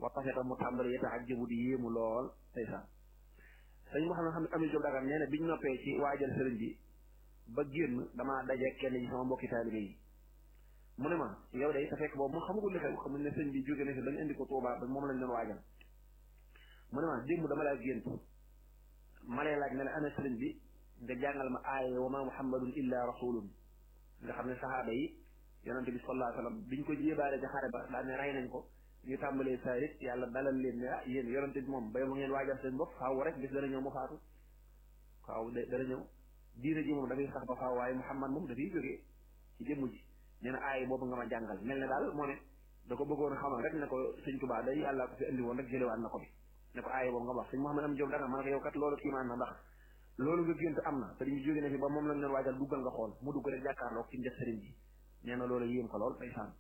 wa tafeta mu tàmbali yeta ak jëbu di yéemu lool ndeysaan sëñ moo xam ne xam ne Amil Diop Dagana nee na biñ noppee ci waajal sëriñ bi ba génn damaa daje kenn ci sama mbokki taalibe yi mu ne ma yow day te fekk boobu mu xamagul li xew xam ne sëñ bi jóge na fi dañu indi ko Tuubaa ba moom lañ doon waajal mu ne ma démb dama laa gént ma lay laaj ne la ana sëriñ bi nga jàngal ma aaye wa ma muhammadun illa rasulun nga xam ne saxaaba yi yonente bi sallallahu alayhi wa sallam biñ ko jébaale ci xare ba daa ne rey nañ ko ñu tàmbalee saarit yàlla dalal leen ne ah yéen yonente bi moom bay mu ngeen waajal seen bopp faaw rek bis dana ñëw mu faatu faaw dana ñëw diine ji moom dafay sax ba faaw waaye muhammad moom dafay jógee ci jëmm ji nee na aaye boobu nga ma jàngal mel ne daal moo ne da ko bëggoon xamal rek ne ko sëñ Tuubaa day yàlla ko fi indi woon rek jëlewaat na ko bi ne ko aaye boobu nga wax sëñ Mouhamed am Diop danga ma ne ko yow kat loolu kiimaan na ndax loolu nga gént am na sëriñ bi jóge na fi ba moom lañ doon waajal duggal nga xool mu dugg rek jàkkaarloog ci njëf sëriñ bi nee na loolu yéem ko lool ay saan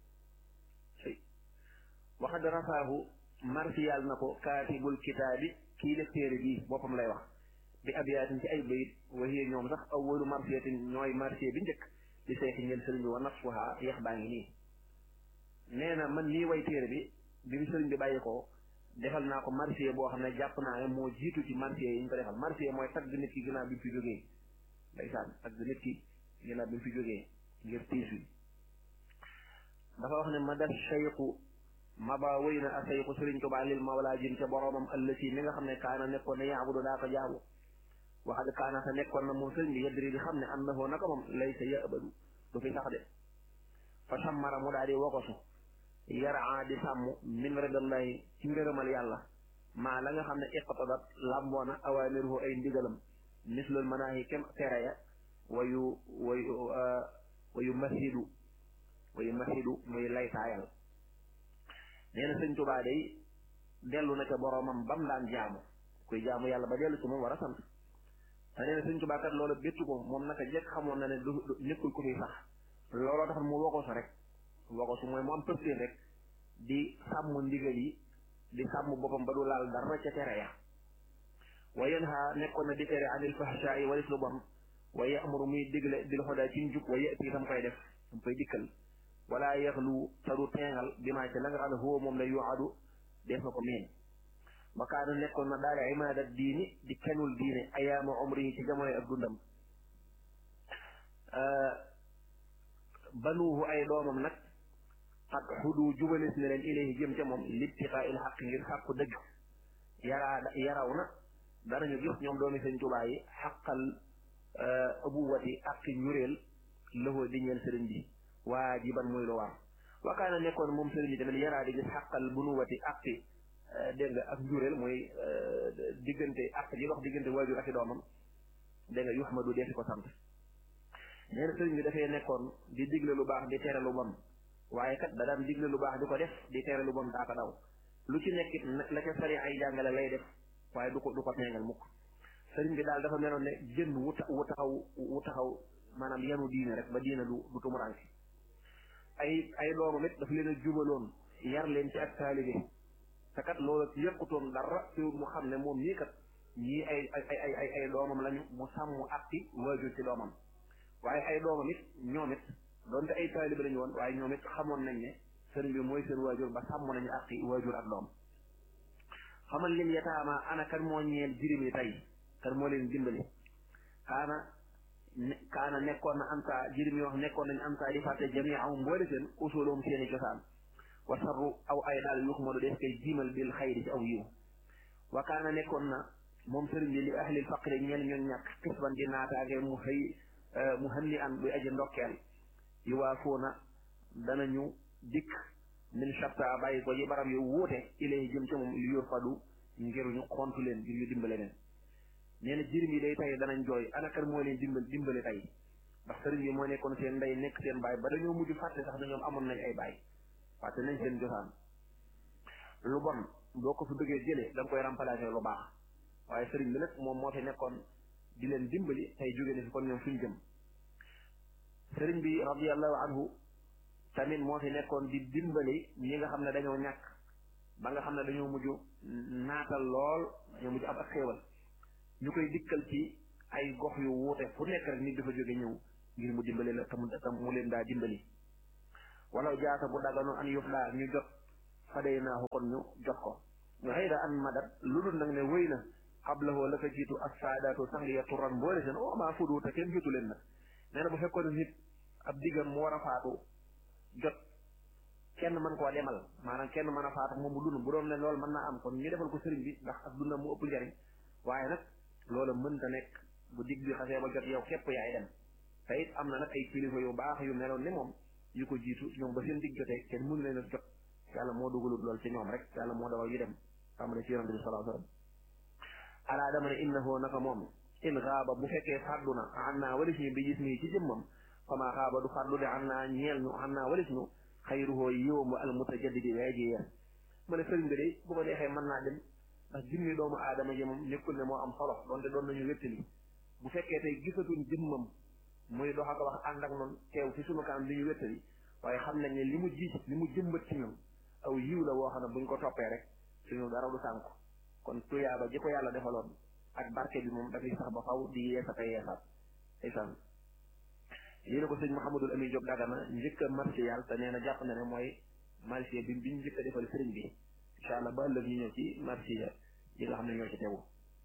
waxad rafaahu marsiyal na ko kaatibul kitaabi kii def téere bii boppam lay wax bi abiyaatin ci ay bayit waxiye ñoom sax awwalu marsiyatin ñooy marsiya bi njëkk di seexi ngeen sëriñ bi wa nafsuha yeex baa ngi nii nee na man nii way téere bi bi mu sëriñ bi bàyyi ko defal naa ko marsiya boo xam ne jàpp naa ne moo jiitu ci marsiya yi ñu ko defal marsiya mooy tagg nit ki ginnaaw bi mu fi jógee ndeysaan tagg nit ki ginnaaw bi mu fi jógee ngir tiis wi dafa wax ne ma def cheyqu ma ba wéy na a cheyqu sëriñ Tuubaa lil mawlaa jëm ca boroomam ëllësi mi nga xam ne kaana nekkoon ne yaabudu daa ko jaamu waxad kaana sa nekkoon na moom sëriñ bi yadri di xam ne annahu naka moom laysa yabadu du fi sax de fa sammara mu daal di wokosu yaraa di sàmm min ridallahi ci ngërëmal yàlla maa la nga xam ne iqtadat làmboona awaamiruhu ay ndigalam mislul manaahi kem tere ya wayu wayu wayu masidu wayu masidu muy laytaayal nee na sëñ Tuubaa day dellu na ca boromam bam daan jaamu kuy jaamu yàlla ba dellu ci moom war a sant te nee na sëñ Tuubaa kat loola béttu ko moom naka jekk xamoon na ne du nekkul ko fi sax looloo tax mu wokosu rek wokosu mooy mu am pëstéef rek di sàmm ndigal yi di sàmm boppam ba du laal dara ca tere ya wa yanha nekkoon na di tere anil fahshaa yi walis lu bon wa ya'muru muy digle bil hudaa ci njub wa ya'ti tam koy def tam koy dikkal wala yaxlu te du teengal bi maa ci la nga xam ne huwa moom la yuadu def na ko miin wa kaana nekkoon na daal imaada diini di kenul diine ayaama umri ci jamono ak dundam banuuhu ay doomam nag xat xudu jubalis ne leen ilayhi jëm ca moom libtiqaa il xaq ngir sàkku dëgg yaraa yaraw na danañu gis ñoom doomi sëñ Tuubaa yi xaqal abuwati ak ñureel lëxoo di ñeel sëriñ bi waajiban muy lu war wakaana nekkoon moom sëriñ bi tamit yaraa di gis xaqal bunuwati ak dégg nga ak njureel mooy diggante ak ji dox diggante waajur ak i doomam dégg nga yuxmadu deesi ko sant nee na sëriñ bi dafay nekkoon di digle lu baax di tere lu bon waaye kat da daan digle lu baax di ko def di tere lu bon daa ko daw lu ci nekkit la ca sari ay jàngale lay def waaye du ko du ko teengal mukk sëriñ bi daal dafa meloon ne jën wu wu taxaw wu taxaw maanaam yanu diine rek ba diine du du tumuranke ay ay doomam it dafa leen a jubaloon yar leen ci ak taalibe te kat loolu yëkkutoon dara te mu xam ne moom nii kat ñii ay ay ay ay ay doomam lañu mu sàmm atti waajur ci doomam waaye ay doomam it ñoom it doonte ay taalibe lañu woon waaye ñoom it xamoon nañ ne sëriñ bi mooy seen waajur ba sàmm nañu atti waajur ak doom xamal lim yataama ana kan moo ñeel jirim yi tey kan moo leen dimbali kaana kaana nekkoon na anta jirim yi wax nekkoon nañ anta di fàtte jami aw mboole seen usuloom seeni cosaan wa sarru aw ay daal yuux ma du def koy jiimal bil xayri ci aw yiw wa kaana nekkoon na moom sëriñ bi li ahlil faqri ñeel ñoon ñàkk xisban di naataage mu xëy mu xënni an buy aji ndokkeel yu waa foona danañu dikk min shatta bàyyi ko yi barab yu wuute ilay jëm ca moom li yor fadu ngir ñu xontu leen ngir ñu dimbale leen nee na jirim yi day tey danañ jooy anakan moo leen dimbal dimbale tey ndax sëriñ bi moo nekkoon seen ndey nekk seen baay ba dañoo mujj fàtte sax dañoom amoon nañ ay baay fàtte nañ seen josaan lu bon boo ko fi bëggee jëlee da nga koy remplacer lu baax waaye sëriñ bi nag moom moo fi nekkoon di leen dimbali tey jóge na fi kon ñoom fuñ jëm sëriñ bi radiallahu anhu tamit moo fi nekkoon di dimbali ñi nga xam ne dañoo ñàkk ba nga xam ne dañoo mujj naatal lool dañoo mujj am ak xéewal ñu koy dikkal ci ay gox yu wuute fu nekk rek nit dafa jóge ñëw ngir mu dimbali la te mu mu leen daa dimbali wala jaata bu dagganoon an yuf laa ñu jot fadaynaahu kon ñu jox ko nga xëy da an madat lu dul nag ne wéy na xablahoo la ko jiitu ak saadaatu sang ya turan mboole seen o maa fudu te kenn jotu leen nag nee na bu fekkoon ne nit ab diggam mu war a faatu jot kenn mën koo demal maanaam kenn mën a faatu moom mu dund bu doon ne loolu mën naa am kon ñu defal ko sëriñ bi ndax ak dundam mu ëpp njariñ waaye nag loola mënta nekk bu digg bi xasee ba jot yow képp yaay dem te it am na nag ay kilifa yu baax yu meloon ni moom yu ko jiitu ñoom ba seen digg jotee kenn mënu leen a jot yàlla moo dugalut lool ci ñoom rek yàlla moo dawal yu dem tàmbale ci yonante bi sallallahu alayhi wasallam alaa dama ne innahu naka moom in xaaba bu fekkee fàddu na an naa walis ñu bi gis nii ci jëmmam fama xaaba du fàddu de an naa ñeel ñu an naa walis ñu xayruhoo yiwam al mutajaddidi waaye ji yeer ma ne sëriñ bi de bu ko neexee mën naa dem ndax jëmmi doomu aadama ji moom nekkul ne moo am solo donte doon nañu wéttali bu fekkee tey gisatuñ jëmmam muy dox ak wax ànd ak noonu teew ci sunu kanam li ñu wéttali waaye xam nañ ne li mu ji li mu jëmbat ci ñun aw yiw la woo xam ne buñ ko toppee rek suñu dara du sànku kon tuyaaba ji ko yàlla defaloon ak barke bi moom dafay sax ba faw di yeesata yeesaat ndeysaan lii la ko sëñ Mouhamadul Amin Diop Dagana njëkk a marché yàlla te nee na jàpp na ne mooy marché bi biñ njëkk a defal sëriñ bi incha allah ba ëllëg ñu ñëw ci marché yi nga xam ne ñoo ci tegu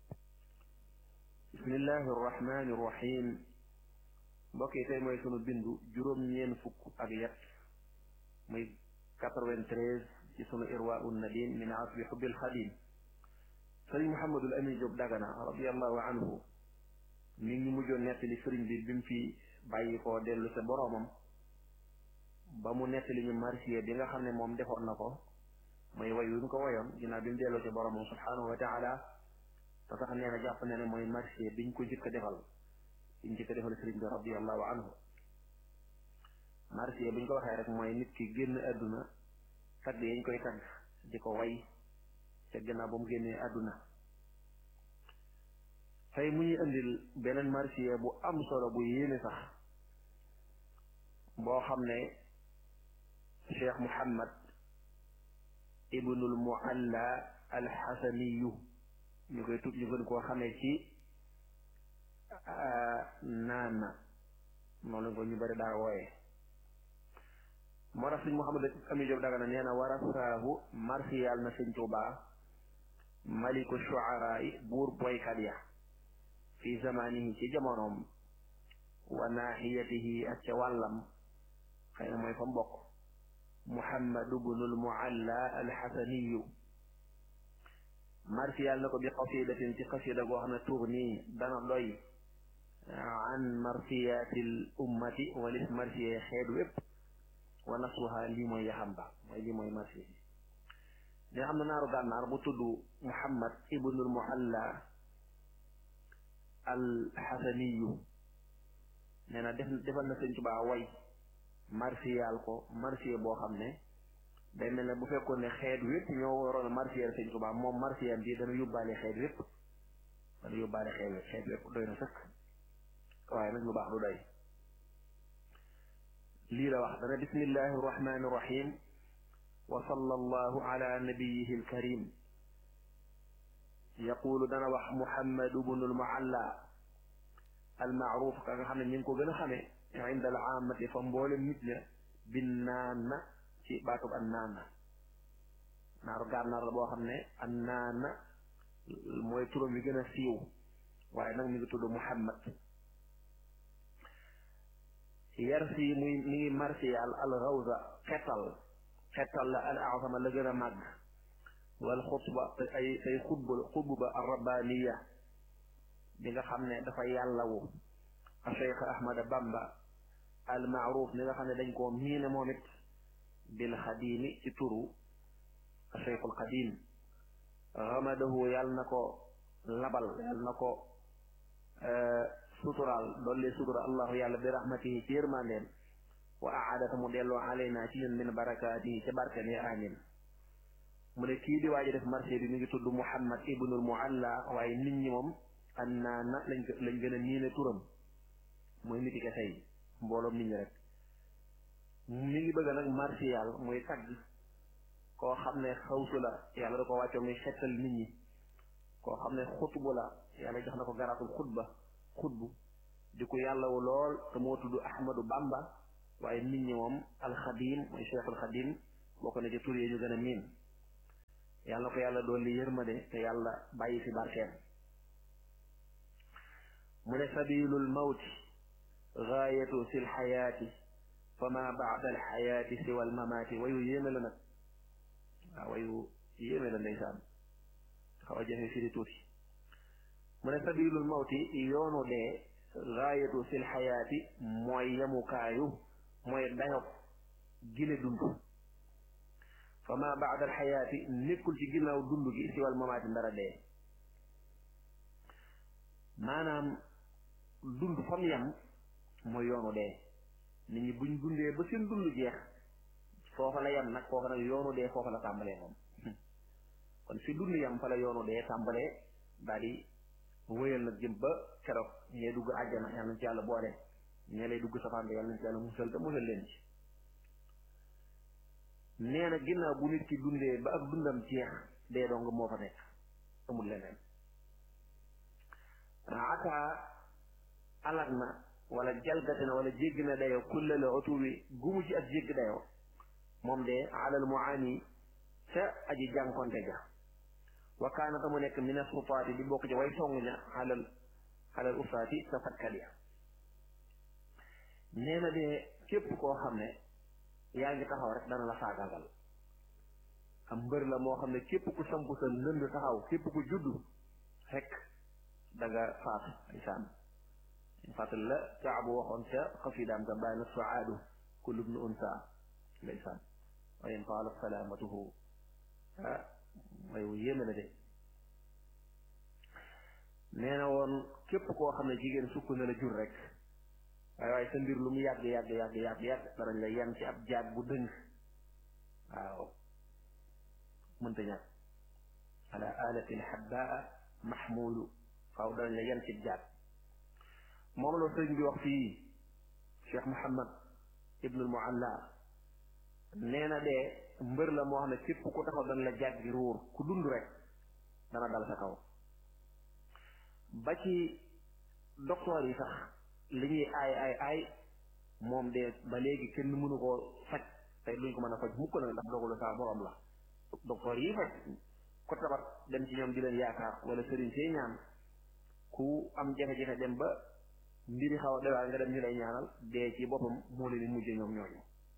bismillahi arrahmani arrahim mbokk yi tey mooy sunu bindu juróom-ñeen fukk ak yet muy 93 ci sunu irwa un nadim min asbi xubbil xadim sëriñ Mouhamadul Amin Diop Dagana radiallahu anhu mi ngi mujjoon nettali sëriñ bi bi mu fi bàyyi koo dellu sa boroomam ba mu nettali ñu marsiya bi nga xam ne moom defoon na ko mooy way wi mu ko woyoon ginnaaw bi mu delloo ci boroomam subhanahu wa taala te sax nee na jàpp ne ne mooy marsiya biñ ko njëkk a defal biñ njëkk a defal sëriñ bi radiallahu anhu marsiya biñ ko waxee rek mooy nit ki génn àdduna tagg yañ koy tagg di ko way te gannaaw ba mu génnee àdduna tey mu ñuy indil beneen marsiya bu am solo bu yéene sax boo xam ne cheikh muhammad ibnul mualla alxasaniyu ñu koy tub ñu gën koo xamee ci naana noonu lañ ko ñu bari daa wooye moo tax sëñ muhammad ami Jóob Dagana nee na warasaahu marsiyal na sëñ Tuubaa maliku shuaraa yi buur boykat ya fi zamanihi ci jamonoom wa naaxiyatihi ak ca wàllam xëy na mooy fa mbokk muhammadu bnul mualla alxasaniyu marsiyal na ko bi qasidatin ci qasida goo xam ne tugni dana doy an marsiyatil ummati walis marsiye xeet wépp wa nasruha lii mooy yaxam ba mooy lii mooy marsiye ne xam na naaru gànnaar bu tudd muhammad ibnul mualla alxasaniyu nee na def defal na sëñ Tuubaa way marsiyal ko marsiye boo xam ne day mel ne bu fekkoon ne xeet wépp ñoo waroon a marsiyal sëñ Tuubaa moom marsiyam bi dana yóbbaale xeet wépp dana yóbbaale xeet wépp xeet wépp doy na sëkk waaye nag lu baax du doy lii la wax dana bismillahi arrahmani irrahim wa sallallahu ala nabiyihi alkarim yaqulu dana wax muhammadu bnul mualla almaaruf ka nga xam ne ñu ngi ko gën a xamee inda al aamati fa mboolem nit ña bin naana ci baatub an naana naaru gànnaar la boo xam ne an naana mooy turam wi gën a siiw waaye nag mi ngi tudd muhammad yarsi muy mi ngi marsiyal al rawza xetal xetal la al azama la gën a màgg wal xutba ay say xutba xutba ar rabbaniya bi nga xam ne dafa yàllawu a cheikh ahmada bamba al maaruf mi nga xam ne dañ koo miine moom it bil xadimi ci turu a cheikhul xadim ramadahu yàlla na ko labal yàlla na ko suturaal dolli sutura allahu yàlla bi rahmatihi ci yërmandeen wa aadata mu delloo alayna ci ñun min barakaatihi ca barken yi amin mu ne kii di waaji def marché bi mi ngi tudd muhammad ibnul mualla waaye nit ñi moom annaana lañ lañ gën a niine turam mooy niti ke tey mbooloom nit ñi rek mi ngi bëgg nag martial muy tagg koo xam ne xawsu la yàlla da ko wàccoo muy xettal nit ñi koo xam ne xutbu la yàlla jox na ko garaatul xutba xutbu di ko yàllawu lool te moo tudd ahmadu bamba waaye nit ñi moom alxadim mooy cheikhul xadim bokk na ci tur yi ñu gën a miin yàlla ko yàlla dolli yërmande te yàlla bàyyi fi barkeem mu ne sabilul mawti gaayatu fi lxayaati fa ma baada alxayaati siwa almamaati wayu yéeme la nag waaw wayu yéeme la ndeysaan xaw a jafe firi tuuti mu ne sabilul mawti yoonu dee gaayatu fi lxayaati mooy yemukaayu mooy dayob gile dund fa ma baada alxayaati nekkul ci ginnaaw dund gi siwa almamaati ndara dee maanaam dund fam yem mooy yoonu dee nit ñi buñ dundee ba seen dund jeex foofa la yem nag foofa nag yoonu dee foofa la tàmbalee moom kon fi dund yem fa la yoonu dee tàmbalee daal di wëyal nag jëm ba keroog ñee dugg àjjana yàlla nañ ci yàlla boole ñee lay dugg safaan bi yàlla nañ ci yàlla musal te musal leen ci nee na ginnaaw bu nit ki dundee ba ak dundam jeex dee dong moo fa nekk amul leneen ata alag na wala jalgati na wala jéggi na dayoo kulle la otuwi gumu ci ak jéggi dayoo moom de alal muaani ca aji jànkonte ja wa kaana ta mu nekk min asufaati di bokk ci way song ña xalal xalal ufaati sa fatkat ya nee na de képp koo xam ne yaa ngi taxaw rek dana la faagaagal am mbër la moo xam ne képp ku samp sa ndënd taxaw képp ku juddu rek da nga faatu isaan fàttali la Kaabu waxoon ca xafidaam ga bàyyi na suaadu kullu bnu unsa ndeysaan wa in qaala salaamatuhu ah mooy wu yéeme la de nee na woon képp koo xam ne jigéen sukk na la jur rek waaye waaye sa mbir lu mu yàgg yàgg yàgg yàgg yàgg danañ la yan ci ab jaag bu dëng waaw mënta ñàkk ala alatin habbaa mahmulu faaw danañ la yan ci jaag moom la sëriñ bi wax fii Cheikh Mouhamad ibnul Mualla nee na de mbër la moo xam ne képp ku taxaw dana la jàggi ruur ku dund rek dana dal sa kaw ba ci docteur yi sax li ñuy aay aay aay moom de ba léegi kenn mënu koo faj tey duñ ko mën a faj mukk nag ndax dogalu saa borom la docteur yi faj ko tabat dem ci ñoom di leen yaakaar wala sëriñ see ñaan ku am jafe-jafe dem ba mbiri xaw a dewaa nga dem ñu lay ñaanal dee ci boppam moo leen di mujje ñoom ñooñu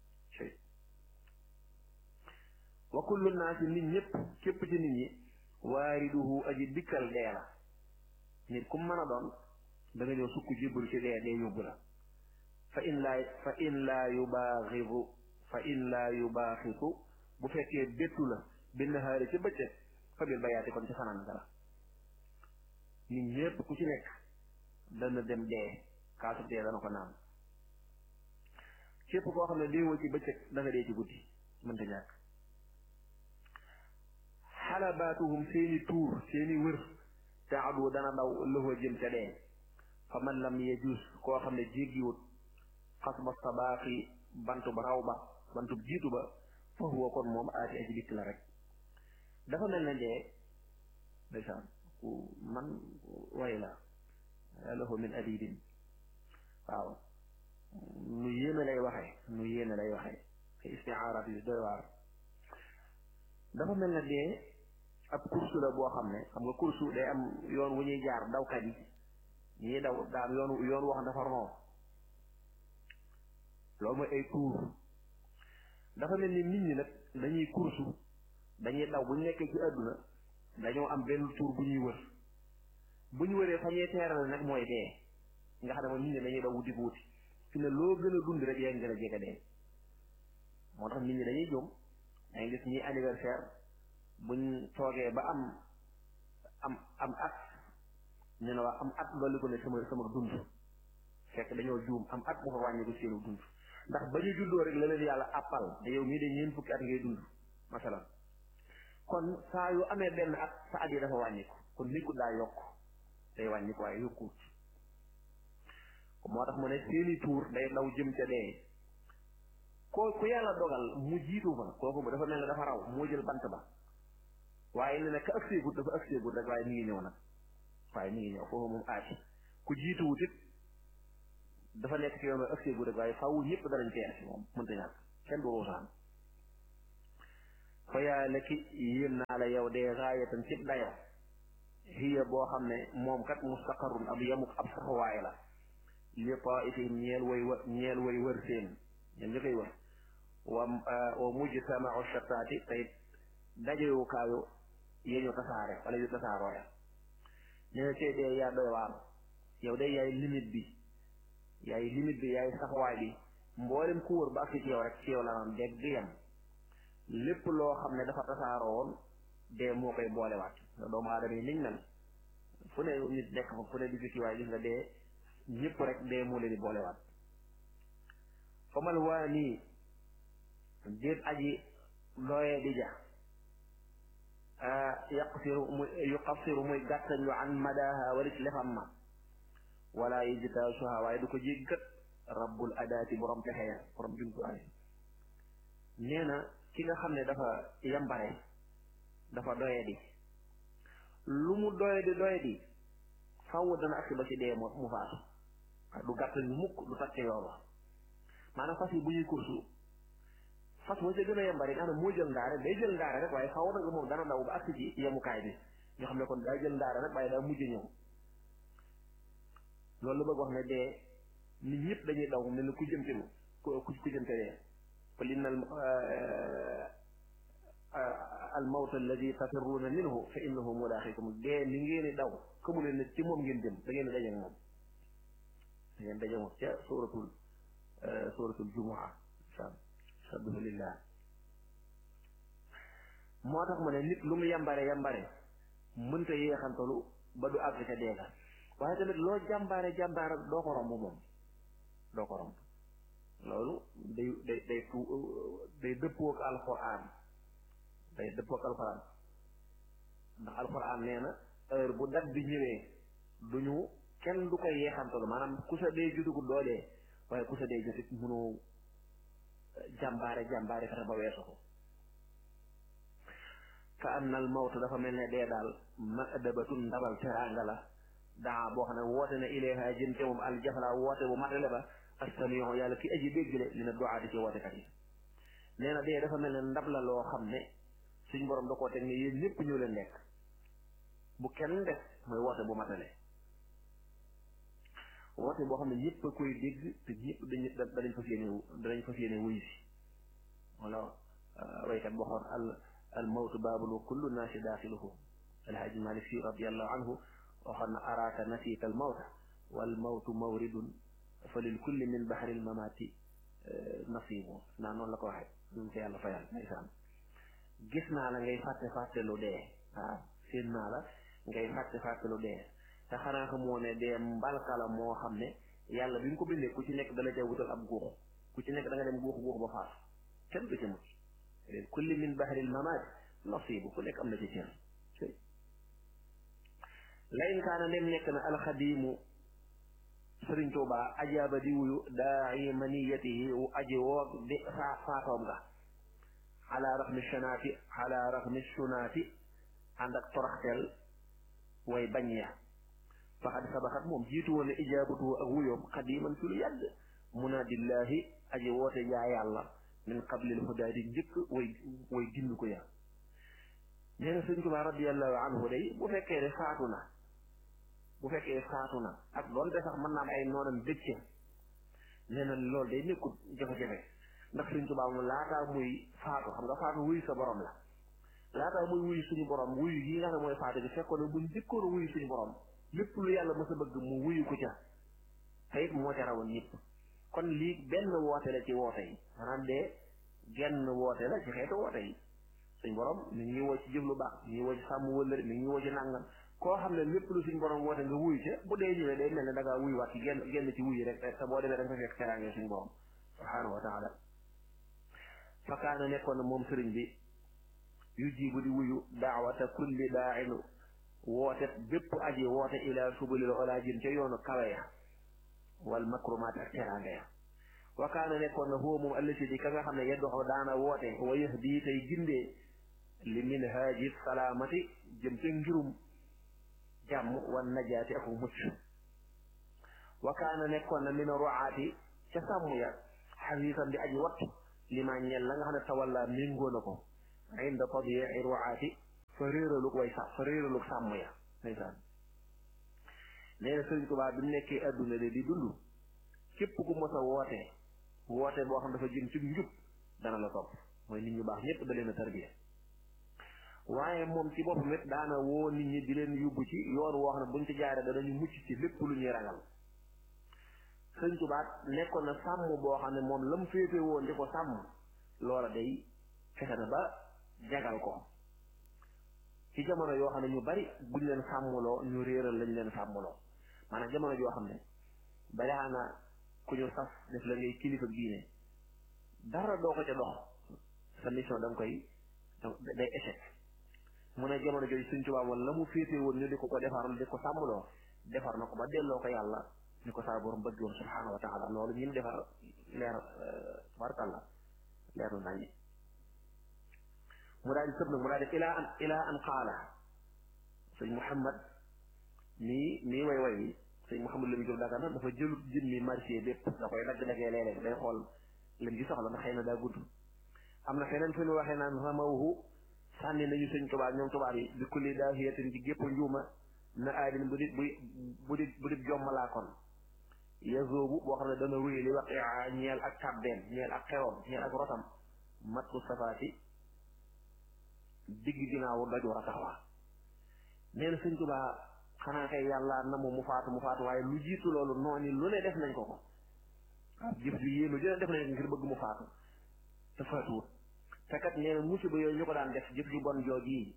wa kullu naasi nit ñëpp képp ci nit ñi waariduhu aji dikkal dee la nit ku mën a doon da nga ñëw sukk jébbalu ci dee dee yóbbu la fa in laa fa in laa yubaaxisu fa in laa yubaaxisu bu fekkee bettu la benn xaari ci bëccëg fa bil bayaati kon ci fanaan dara nit ñëpp ku ci nekk dana dem dee kaasu dee dana ko naan képp koo xam ne déewoo ci bëccëg da nga dee ci guddi mënta ñàkk xalabaatuhum seeni tuur seeni wër taadu dana daw lëfa jëm ca dee fa man lam yejus koo xam ne jéggiwut xas ba sabaaxi bantu ba raw ba bantu jiitu ba fa huwa kon moom aati aji dikk la rek dafa mel ne dee ndeysaan ku man way la lahu min adibin waaw nu yéene lay waxee nu yéene lay waxee ay istiaaraat yu doy waar dafa mel ne dee ab kursu la boo xam ne xam nga kursu day am yoon wu ñuy jaar dawkat yi ñii daw daa am yoon yoon woo xam dafa ron loolu mooy ay tuur dafa mel ni nit ñi nag dañuy kursu dañuy daw bu ñu nekkee ci àdduna dañoo am benn tuur bu ñuy wër bu ñu wëree fa ñuy teeral nag mooy dee nga xam ne moom nit ñi dañuy daw wuti ko wuti fi ne loo gën a dund rek yaa ngi gën a jege dee moo tax nit ñi dañuy jóom dangay gis ñi anniversaire buñ toogee ba am am am at ñu ne waa am at loolu ko ne sama sama dund fekk dañoo juum am at bu fa wàññi ko seenu dund ndax ba ñu juddoo rek la leen yàlla appal te yow mii de ñeen fukki at ngay dund masalan kon saa yu amee benn at sa at yi dafa wàññiku kon nit ku daa yokk day wàññiku waaye yokkuut moo tax mu ne seeni tuur day daw jëm ca dee ko ku yàlla dogal mu jiitu fa kooku mu dafa mel ne dafa raw moo jël bant ba waaye ne ne ka ak seegut dafa ak seegut rek waaye mi ngi ñëw nag waaye mi ngi ñëw foofu moom aati ku jiituwut it dafa nekk ci yoon ak seegut rek waaye faaw ñëpp danañ teel si moom mënta ñàkk kenn du ruusaan fa yaa la ki yéem naa la yow dee gaayatan cib dayo hiya boo xam ne moom kat mustaqarrun ab yamuk ab saxuwaay la li taifihim ñeel way wër ñeel way wër seen ñoom ñu koy wër wa wa mujtamau shattaati tey dajewukaayu yeñu tasaare wala yu tasaaroo ya nee na tey dee yaa doy waar yow de yaay limite bi yaay limite bi yaay saxuwaay bi mboolem ku wër ba ak ci yow rek ci yow la naan dégg di yem lépp loo xam ne dafa tasaaroo woon dee moo koy boolewaat nga doomu aadama yi niñ mel fu ne nit nekk fa fu ne di fiti waaye gis nga dee ñëpp rek dee moo leen di boolewaat famal waa nii déet aji looyee di ja yaqsiru muy yuqassiru muy gàttañlu an madaha wala ci lefam ma wala yijtaasuha waaye du ko jéggat rabbul adaati borom pexe ya borom jumtuwaay nee na ki nga xam ne dafa yambare dafa doye di lu mu doye di doye di faww dana agsi ba ci dee mu mu faatu du gàttañu mukk du takke yoon wa maanaam fas yi bu ñuy kursu fas moo ca gën a yambari nga xam ne moo jël ndaare day jël ndaare rek waaye faaw nag moom dana daw ba agsi ci yemukaay bi ñoo xam ne kon daa jël ndaare rek waaye daa mujj ñëw loolu la bëgg wax ne dee nit ñëpp dañuy daw mel ni ku jëmte ku ku jëmte dee qul inna al mawt alladi tafirruuna minhu fa innahu mulaaqikum dee li ngeen di daw xamu leen ne ci moom ngeen jëm da ngeen daje moom da ngeen daje moom ca suratul suratul jumua sabbihu lillah moo tax mu ne nit lu mu yambare yambare mënta yéexantalu ba du àgg ca deega waaye tamit loo jàmbaare jàmbaare doo ko romb moom doo ko romb loolu day day day tu day dëppook alxuraan day dëppook alxuraan ndax alxuraan nee na heure bu dat bi ñëwee duñu kenn du koy yeexantalu maanaam ku sa dee judugu doo dee waaye ku sa dee jotit mënoo jàmbaare jàmbaare fexe ba weesu ko ka anna al mawt dafa mel ne dee daal madabatun ndabal teraanga la daa boo xam ne woote na ilayha jëm ca moom al jafla woote bu matale ba astamion yàlla ki aji déggle li na doaati ci wootekat yi nee na dee dafa mel ne ndab la loo xam ne suñ borom da koo teg ne yéen ñëpp ñëw leen lekk bu kenn def mooy woote bu matale woote boo xam ne ñëpp a koy dégg te ñëpp dañu danañ fas yéene danañ fas yéene wuyu si wala waykat boo xoon al al mawtu baabul wa kullu naasi daaxiluhu alhaaji malik si radiallahu anhu waxoon na araaka nasiita al mawta wal mawtu mawridun fa lil kulli min bahri al mamaati nasibu naa noonu la ko waxee ñu ko yàlla fayal ndeysaan gis naa la ngay fàtte fàtte lu dee waaw seen naa la ngay fàtte fàtte lu dee te xanaa xamoo ne dee mbalka la moo xam ne yàlla bi nga ko bindee ku ci nekk dala ca wutal ab guux ku ci nekk da nga dem guux guux ba faatu kenn du ci mucc lil kulli min bahril mamaat nasibu ku nekk am na ci cër la in kaana dem nekk na alxadimu sëriñ Tuubaa ajaaba di wuyu daa'i maniyatihi wu aji woo di faa faatoom nga ala raxmi shanaati ala raxmi sunaati ànd ak toraxteel way bañ ya faxad sabaxat moom jiitu woon ne ijaabatu ak wuyoom xadiman ci lu yàgg munaadillahi aji woote yaa yàlla min qablil hudaadi njëkk way way gind ko ya nee na sëriñ Tuubaa radiallahu anhu day bu fekkee ne faatu na bu fekkee faatu na ak doonte sax mën naa am ay noonam dëcce nee na loolu day nekkul jafe-jafe ndax Sëriñ Tuubaa mu laataa muy faatu xam nga faatu wuyu sa borom la laataa muy wuyu suñu borom wuyu yi nga xam ne mooy faatu bi fekkoon ne bu njëkkoon a wuyu suñu borom lépp lu yàlla mës a bëgg mu wuyu ko ca te it moo ca rawoon ñëpp kon lii benn woote la ci woote yi maanaam de genn woote la ci xeetu woote yi suñu borom mi ngi woo ci jëf lu baax mi ngi woo ci sàmm wëllëri mi ngi woo ci nàngam koo xam ne lépp lu suñ borom woote nga wuyu ca bu dee ñëwee day mel ne da ngaa wuyu waat ci genn genn ci wuyu rek te boo demee da nga fa fekk teraange suñ borom subhaanahu wa taala fa kaana nekkoon na moom sëriñ bi yu jibu di wuyu daawata kulli daainu woote bépp aji woote ila subulil ola jëm ca yoonu kawe ya wal makrumaat ak teraange ya wa kaana nekkoon na huwa moom allati di ka nga xam ne yeddoxo daana woote wa yahdi tey gindee li minhaaji salaamati jëm ca ngirum jàmm wan najaati ak mucc wa kaana nekkoon na min ruaati ca sàmm ya xasiisan di aji wattu li ma ñel la nga xam ne tawalla méngoo na ko inda tadyi'i ru'aati fa réeralug way sax fa réeralug sàmm ya ndeysaan nee na Sëriñ Tuubaa bi mu nekkee adduna de di dund képp ku mos a woote woote boo xam dafa jëm ci njub dana la topp mooy nit ñu baax ñëpp da leen a tarbiya waaye moom ci boppam it daana woo nit ñi di leen yóbbu ci yoon woo xam ne buñ ci jaaree danañu mucc ci lépp lu ñuy ragal Sëriñ Tuubaa nekkoon na sàmm boo xam ne moom la mu féete woon di ko sàmm loola day fexe na ba jagal ko ci jamono yoo xam ne ñu bari buñ leen sàmmloo ñu réeral lañ leen sàmmloo maanaam jamono joo xam ne balaa na ku ñu sas def la ngay kilifa diine dara doo ko ca dox sa mission da nga koy day échec mu ne jamono jooju Sëriñ Tuubaa moom la mu féete woon ñu di ko ko defar di ko sàmmloo defar na ko ba delloo ko yàlla ni ko saa borom bëgg woon subhaanahu wa taala loolu ñun defar leer tabarkàlla leer na nañi mu daal di sëb nag mu daal di ilaa an ilaa an qaala sëñ Muhammad nii nii way way wi sëñ Muhammad la mu jóg daga na dafa jëlut jëmmi marché bépp da koy dagg daggee léeg-léeg day xool lim ci soxla ndax xëy na daa gudd am na feneen fi mu waxee naan ramawhu sànni nañu sëñ tubaab ñoom tubaab yi bi kulli daahiyatin ci gépp njuuma na aadin bu di bu bu di bu di jommalaa kon yazoobu boo xam ne dana wéy li wax ñeel ak tàbbeem ñeel ak xewam ñeel ak rotam mat ku safaati digg ginnaawu doj war a taxawaa nee na sëñ Tuubaa xanaa kay yàlla na mu mu faatu mu faatu waaye lu jiitu loolu noonu lu ne def nañ ko ko jëf ju yéenu ju ne def nañ ko ngir bëgg mu faatu te faatuwut te kat nee na musiba yooyu ñu ko daan def jëf ju bon jooj yi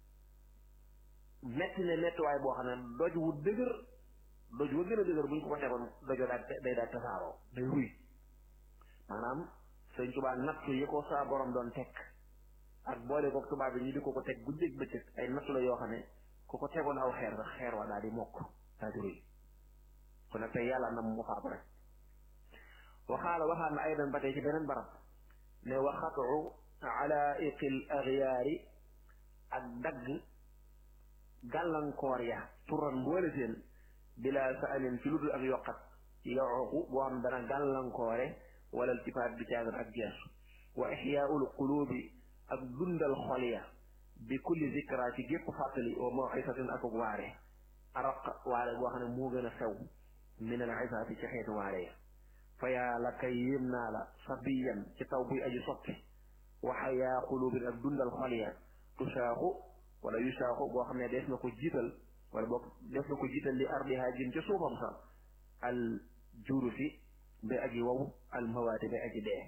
metti ne mettiwaay boo xam ne doj wu dëgër doj wa gën a dëgër bu ñu ko ko tegoon dojoo daal day daal tasaaroo day ruy maanaam sëñ Tuubaa nattu yi ko saa borom doon teg ak boole ko tubaab bi ñu di ko ko teg guddeeg bëccëg ay nattu la yoo xam ne ku ko tegoon aw xeer sax xeer wa daal di mokk daal di ruy kon nag tey yàlla na mu faatu rek waxaala waxaat na aydan ba tey ci beneen barab ne waxatu alaiqil agyaari ak dagg gàllankoor ya turan mboole seen bila saalin ci lu dul ak yokkat yooku boo xam dana gàllankoore wala iltifaat bi caagan ak geesu wa ixyaaul qulubi ak dundal xol ya bi kulli zikra ci gépp fàttali wa mawisatin ak waare araq waare boo xam ne moo gën a sew min al isaati ci xeetu waare ya fa yaa la kay yéem naa la sabiyan ci taw buy aji sotti wa xayaa qulubin ak dundal xol ya tusaaxu wala yusaaxu boo xam ne dees na ko jiital wala boog def na ko jiital li ardiha jëm ca suufam sax al jurufi ba aji wow al mawaati ba aji dee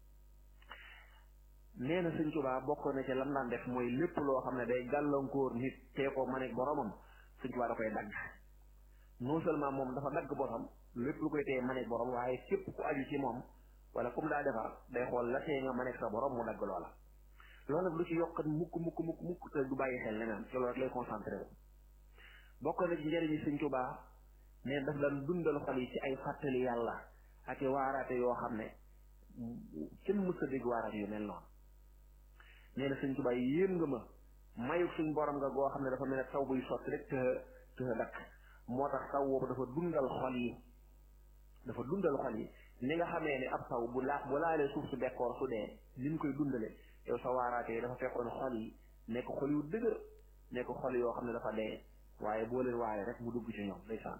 nee na sëñ Tuubaa bokk na ci lam daan def mooy lépp loo xam ne day gàllankoor nit tee ko ma nekk boromam sëñ Tuubaa da koy dagg non seulement moom dafa dagg boppam lépp lu koy tee ma nekk borom waaye képp ku aju ci moom wala comme daa defar day xool la tee nga ma nekk sa borom mu dagg loola loolu nag lu ci yokkat mukk mukk mukk mukk te du bàyyi xel leneen ci loolu rek lay concentré wu bokk na ci njëriñu sëñ Tuubaa ne daf daan dundal xol yi ci ay fàttali yàlla ak i waaraate yoo xam ne kenn mës a dégg waaraate yu mel noonu nee na sëñ Tuubaa yéem nga ma mayu suñ borom nga goo xam ne dafa mel ne taw buy sotti rek te te dakk moo tax taw boobu dafa dundal xol yi dafa dundal xol yi ni nga xamee ne ab taw bu laa bu laalee suuf su bekkoor su dee ni mu koy dundale yow sa waaraate yi dafa fekkoon xol yi nekk xol yu dëgër nekk xol yoo xam ne dafa dee waaye boo leen waale rek mu dugg ci ñoom ndeysaan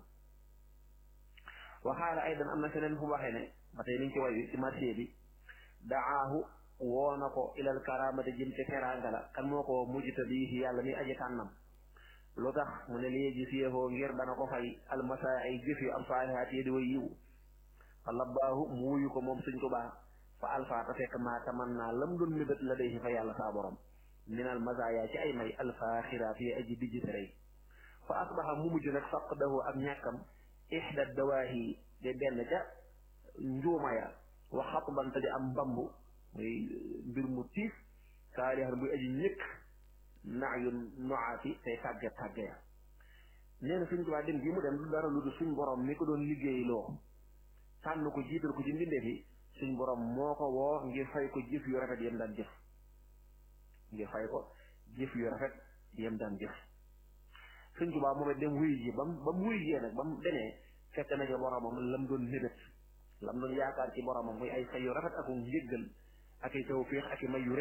waxaala aydan am na feneen fu waxee ne ba tey liñ ci way wi ci marché bi daahu woo na ko ilal karamati jëm ci teraanga la kan moo ko mujjita bi yàlla mi aji tànnam lu tax mu ne lii gis yéefoo ngir dana ko fay almasaa ay jëf yu am saalihaat yi di way yiw fa labbaahu mu wuyu ko moom Sëñ Tuubaa fa alfaata fekk maa taman naa lam doon mébét la day fa yàlla saa borom minal masaaya ci ay may alfaaxiraat yi aji dijjitërey fa asbaxa mu mujj nag faqdahu ak ñàkkam ixda dawaahi de benn ca njuuma ya wa xatbante di am mbambu muy mbir mu tiis saalihan buy aji ñëkk naa yu noaati tey tàgge tàgge ya nee na suñ tubaa dem gi mu dem du dara lu du suñ borom mi ko doon liggéey loo tànn ko jiital ko ci mbindeef yi suñ borom moo ko woo ngir fay ko jëf yu rafet yem daan jëf ngir fay ko jëf yu rafet yem daan jëf suñ tubaa moom it dem wuy ji bam ba mu wuy jee nag ba mu demee fekk na ca boromam lam doon mébét lam doon yaakaar ci boromam muy ay fay yu rafet ak njéggal ak ay tawfiix ak i may yu rëy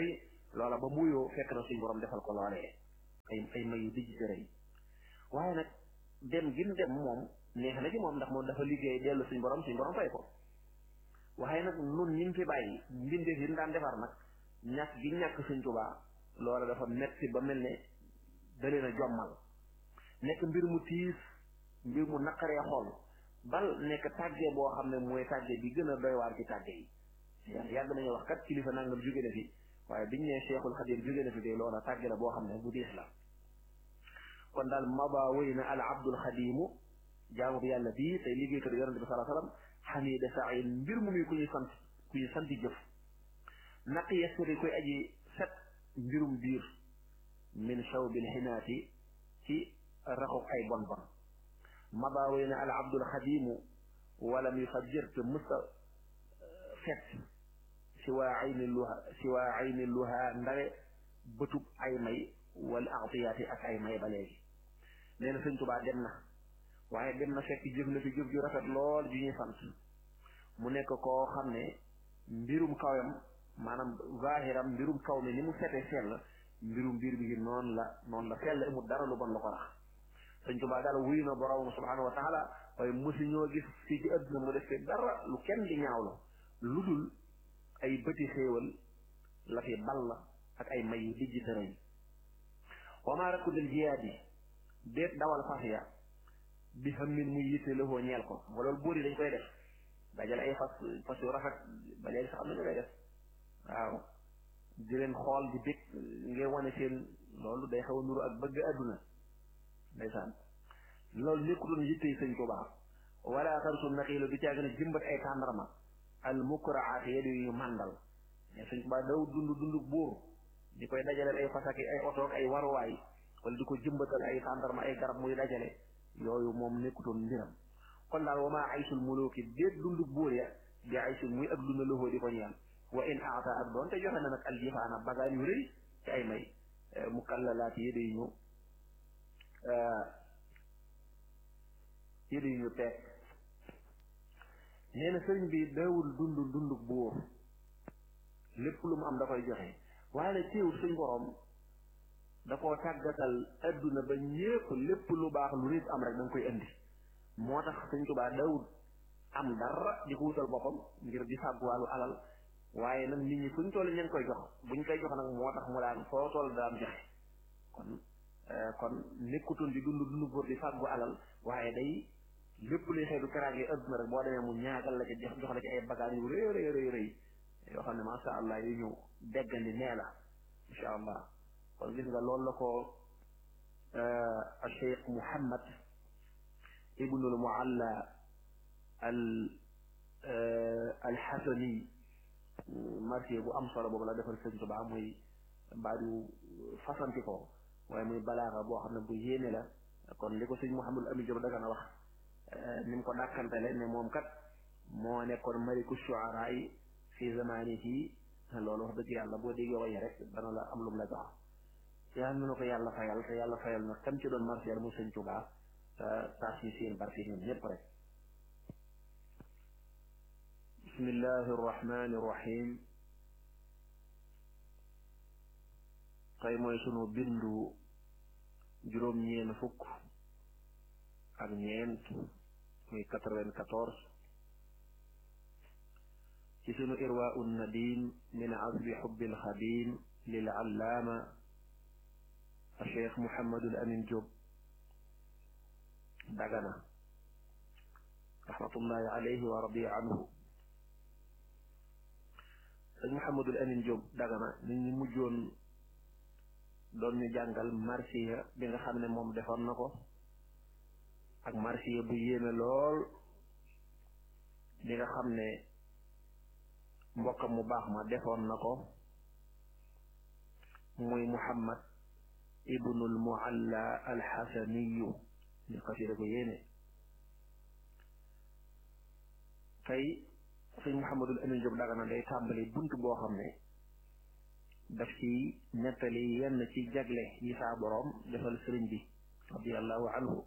loola ba muyoo fekk na suñ borom defal ko loolee ay ay may yu dijj rëy waaye nag dem gi mu dem moom neex na ci moom ndax moom dafa liggéey dellu suñ borom suñ borom fay ko waaye nag nun ñi fi bàyyi mbindeef yi daan defar nag ñàkk gi ñàkk suñ tubaa loola dafa metti ba mel ne dalee na jommal nekk mbir mu tiis mbir mu naqaree xool bal nekk tàggee boo xam ne mooy tàggee bi gën a doy waar ci tàggee yi yàgg nañu wax kat kilifa nangam jóge na fi waaye biñ ne Cheikhul Xadim jóge na fi de loola tàggee la boo xam ne bu diis la kon daal maba wéy na al abdul xadimu jaamu bi yàlla bii tey liggéeykat yonente bi salaa sallam xamida sain mbir mu muy ku ñuy sant ku ñuy santi jëf naq yesuri koy aji set mbirum biir min shawbil xinaati ci raxu ay bon bon maba wéy na al abdul xadimu walam yufajjir te mësta fet si waa ayni luha si waa ayni luha ndare bëtub ay may wala atiyaati ak ay may ba léegi nee na sëñ Tubaa dem na waaye dem na fekk jëf na fi jëf ju rafet lool ju ñuy sant mu nekk koo xam ne mbirum kawam maanaam zahiram mbirum kaw mi ni mu sete sell mbirum biir bi noonu la noonu la sell amul dara lu bon la ko rax sëñ Tubaa daal wuyu na borom subhanahu wa taala waaye mosu ñoo gis fii ci àdduna mu def fi dara lu kenn di ñaawlo lu dul ay bëti xéewal la fi ball ak ay may yu dijj tërëñ wama rakku del jiyaat yi déet dawal fas ya bi xam min muy yitte lëfoo ñeel ko ba loolu buur yi dañ koy def dajale ay fas fas yu rafet ba léegi sax am na ñu koy def waaw di leen xool di bég ngir wane seen loolu day xaw a nuru ak bëgg àdduna ndeysaan loolu nekkutoon yitte yi sëñ Tuubaa wala xarsu naxiilu du caa gën a jëmbat ay tàndarma al mukraat yadu yu màndal mais sëñ Tuubaa daw dund dund buur di koy dajaleel ay fas ak ay oto ak ay waruwaay wala di ko jëmbatal ay tàndarma ay garab muy dajale yooyu moom nekkutoon mbiram kon daal wama aysul muluki déet dund buur ya di aysul muy ak dund loxoo di ko ñeel wa in aata ak doon te joxe na nag aljifaana bagaan yu rëy ci ay may mu kallalaat yéda yu ñu yéda yu ñu teeg nee na sëriñ bi dawul dund dund buur lépp lu mu am da koy joxe waaye nag teewul suñ borom da koo tàggatal adduna ba ñépp lépp lu baax lu nit am rek da nga koy indi moo tax sëñ Tuubaa dawul am dara di ko wutal boppam ngir di fàgguwaalu alal waaye nag nit ñi fuñ toll ña ngi koy jox buñ koy jox nag moo tax mu daan foo toll daan joxe kon kon nekkutoon di dund dund góor di fàggu alal waaye day lépp luy xeetu karaange adduna rek boo demee mu ñaagal la ci jox jox la ci ay bagages yu rëy rëy rëy rëy yoo xam ne masha allah yu ñu deggandi nee la insha allah kon gis nga loolu la ko Cheikh Mouhammad ibnul Mualla al alxasani marché bu am solo boobu la defal sëñ Tuubaa muy baadu fasanti ko waaye muy balaaxa boo xam ne bu yéene la kon li ko sëñ Mouhamadul Amin Diop daga na wax ni mu ko dàkkantele ne moom kat moo nekkoon maliku shuara yi fi zamanihi loolu wax dëgg yàlla boo déggee waye rek dana la am lum la jox yàlla na ko yàlla fayal te yàlla fayal na tam ci doon marché mu sëñ Tuubaa taas yi seen barke ñun ñëpp rek bismillahi arrahmani irrahim tey mooy sunu bindu juróom-ñeen fukk ak ñeent muy quatre-vingt-quatorze ci sunu irwaau nadim min azbi xubbil xadim lil allaama cheikh Mouhamadul Amin Diop Dagana rahmatullahi alayhi wa radiya anhu sëñ Mouhamadul Amin Diop Dagana nit ñi mujjoon doon ñu jàngal marsiya bi nga xam ne moom defoon na ko ak marsiya bu yéeme lool bi nga xam ne mbokkam mu baax ma defoon na ko muy Muhammad ibnul Mualla alxasaniyu ñu xasida ko yéene tey sëñ Mouhamadul Amin Diop Dagana day tàmbali bunt boo xam ne daf ci nettali yenn ci jagle yi saa boroom defal sëriñ bi radiallahu anhu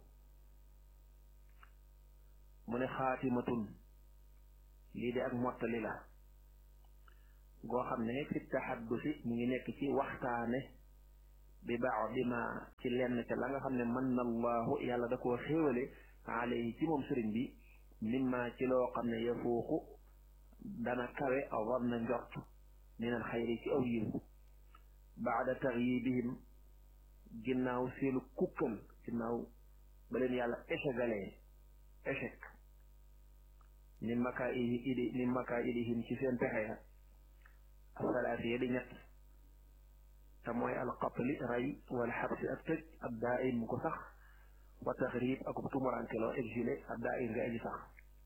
mu ne xaatimatun lii de ak mottali la goo xam ne fi taxaddusi mu ngi nekk ci waxtaane bi baax bi ma ci lenn ca la nga xam ne mën na allahu yàlla da koo xéewale alayhi ci moom sëriñ bi mimma ci loo xam ne yafuuxu dana kawe aw na njort minal xayri ci aw yiw baada taxyibihim ginnaaw seenu kukkal ginnaaw ba leen yàlla échegalee échec min makaa idi min makaa idihim ci seen pexe ya asalaasi ya di ñett te mooy alqatli ray wala xabsi ak tëj ab daa im mu ko sax wa taxrib ak tumurankeloo exilé ab daa im nga aji sax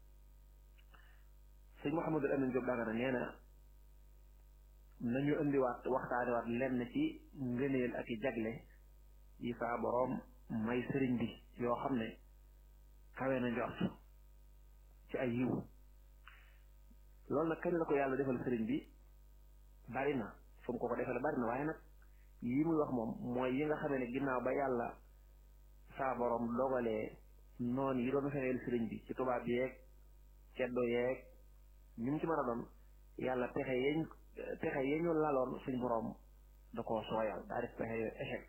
sëñ Mouhamadul Amin Diop Dagana nee na nañu indiwaat waxtaanewaat lenn ci ngëneel ak i jagle yi saa boroom may sëriñ bi yoo xam ne kawe na njort ci ay yiw loolu nag kañ la ko yàlla defal sëriñ bi bari na fu mu ko ko defal bari na waaye nag yi muy wax moom mooy yi nga xamee ne ginnaaw ba yàlla saa boroom dogalee noonu yi doon fexeel sëriñ bi ci tubaab yeeg ceddo yeeg ñu mu ci mën a doon yàlla pexe yeñ pexe ye ñu laloon suñ boroom da koo sooyal daa def pexe yooyu échec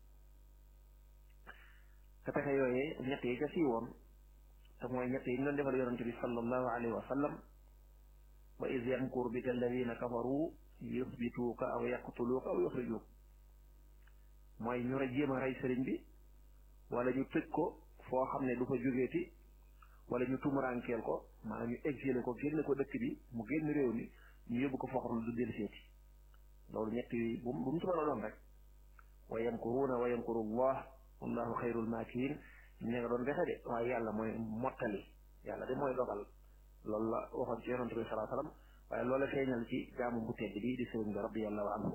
te pexe yooyee ñett yi ca siiwoon te mooy ñett yi ñu doon defal yonante bi sallallahu alayhi wa sallam wa iz yamkuru bika alladina kafaru yusbituuka aw yaqtuluuka aw yuxrijuuk mooy ñu ra jéem a rey sëriñ bi wala ñu tëj ko foo xam ne du fa jógeeti wala ñu tumuraankeel ko maanaam ñu exilé ko génne ko dëkk bi mu génn réew mi ñu yóbbu ko foo xam ne du del seeti loolu ñett yi bu bu mu ci mën a doon rek wa yamkuruuna wa yamkuru allah wallahu xayrul maakirin ña nga doon fexe de waaye yàlla mooy mottali yàlla de mooy dogal loolu la waxoon ci yonante bi salaa sallam waaye loola feeñal ci jaamu bu tedd bi di sëriñ bi radiallahu anhu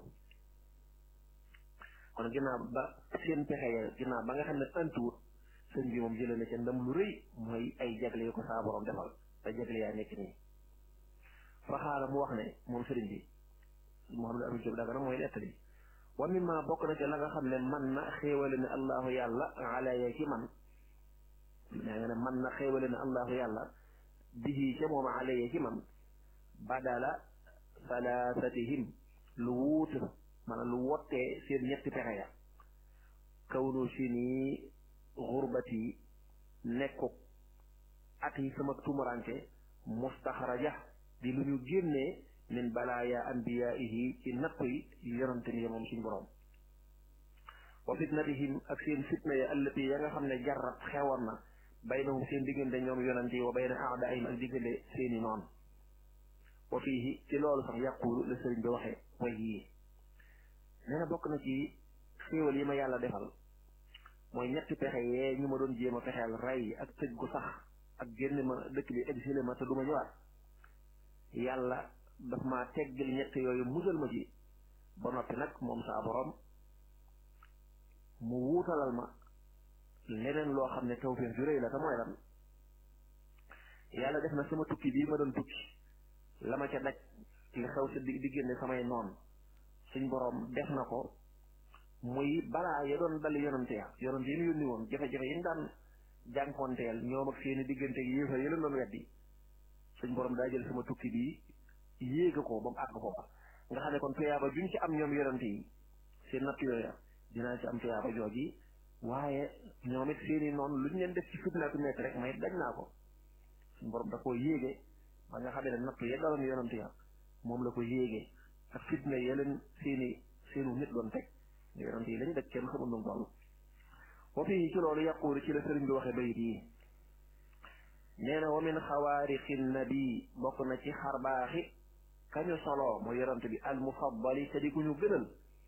kon ginnaaw ba seen pexe ya ginnaaw ba nga xam ne antuwut sëñ bi moom jëlee na ca ndam lu rëy mooy ay jagle yu ko saa borom defal te jagle yaa nekk nii fa xaala mu wax ne moom sëriñ bi Mouhamadou Amine Diop Dagana mooy nettali wa mimma bokk na ca la nga xam ne man na xéewale ne allahu yàlla alaya ci man daa nga ne man na xéewale ne allahu yàlla bihi ca moom alaya ci man badala salaasatihim lu wuute maanaam lu wottee seen ñetti pexe ya kawnu si nii xurbati nekku at yi sama tumuranke mustaxraja di lu ñu génnee min balaaya anbiyaihi ci nattu yi yonante ni moom suñ boroom wa fitnatihim ak seen fitna ya allati ya nga xam ne jarrat xewoon na baynahum seen diggante ñoom yonante yi wa bayna aadaihim ak diggante seeni noon wa fiihi ci loolu sax yàqulu la sëriñ bi waxee way yii nee na bokk na ci xéewal yi ma yàlla defal mooy ñetti pexe yee ñu ma doon jéem a fexeel rey ak tëj gu sax ak génn ma dëkk bi exilé ma te du ma ñëwaat yàlla daf maa teggil ñett yooyu musal ma ci ba noppi nag moom saa borom mu wuutalal ma leneen loo xam ne tawfeex ju rëy la te mooy lan yàlla def na sama tukki bii ma doon tukki la ma ca daj li xew si di diggante samay noon suñ borom def na ko muy balaa ya doon dal yonante ya yonante yi ñu yónni woon jafe-jafe yi ñu daan jànkoonteel ñoom ak seeni diggante yi yéefar yi leen doon weddi suñ borom daa jël sama tukki bi yéega ko ba mu àgg foofa nga xam ne kon tuyaaba juñ ci am ñoom yonante yi seen natt yooya dinaa ci am tuyaaba jooji waaye ñoom it seeni noonu luñ leen def ci fitna ku nekk rek may dañ naa ko suñ borom da koo yéege ba nga xam ne nattu ya daloon yonante ya moom la ko yéege ak fitna ya leen seeni seenu nit doon teg yonante yi lañ daj kenn xamul nu mu toll wa fii ci loolu yàquuri ci la sëriñ bi waxee bayit yi nee na wa min xawaarixi nabi bokk na ci xarbaaxi kañu solo mooy yonante bi al mufaddali te di ku ñu gënal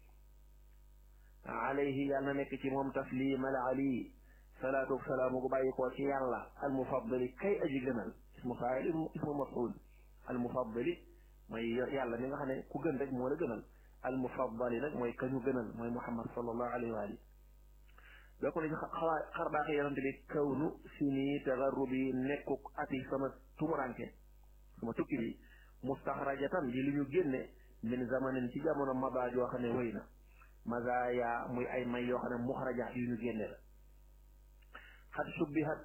alayhi yàlla na nekk ci moom taslim al ali salaatu salaamu gu bàyyi koo ci yàlla al mufaddali kay aji gënal ismu faayil ismu maf'ul al mufaddali mooy yàlla mi nga xam ne ku gën rek moo la gënal al mufaddali nag mooy kañu gënal mooy muhammad sallallahu alayhi wa ali bokk na ci xawaa xarbaaxi yonante bi kawnu sini tagarrubi nekkuk ati sama tumuranke sama tukki bi mustaxrajatan di lu ñu génne min zamanin ci jamono maba joo xam ne wéy na mazaya muy ay may yoo xam ne muxraja yu ñu génne la xat subbihat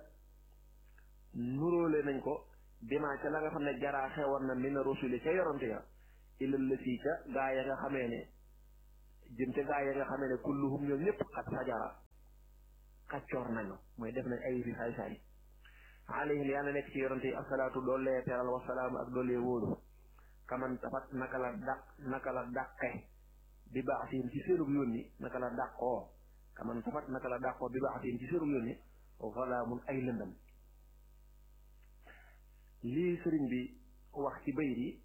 nuróole nañ ko bimaa ca la nga xam ne jaraa xewoon na min rusuli ca yoronte ya ilal la fii ca gaa ya nga xamee ne jëm ca gaa ya nga xamee ne kulluhum ñoom ñëpp xat fajara kaccoor nañu mooy def nañ ay fi saay saay alayhim yàlla nekk ci yonante yi asalaatu doollee teral wasalaam ak doollee wóolu kaman tafat naka la dàq naka la dàqe bi baax siin ci seenug yónni naka la dàqoo kaman tafat naka la dàqoo bi baax siin ci seenug yónni voilà mun ay lëndam lii sëriñ bi wax ci bayit yi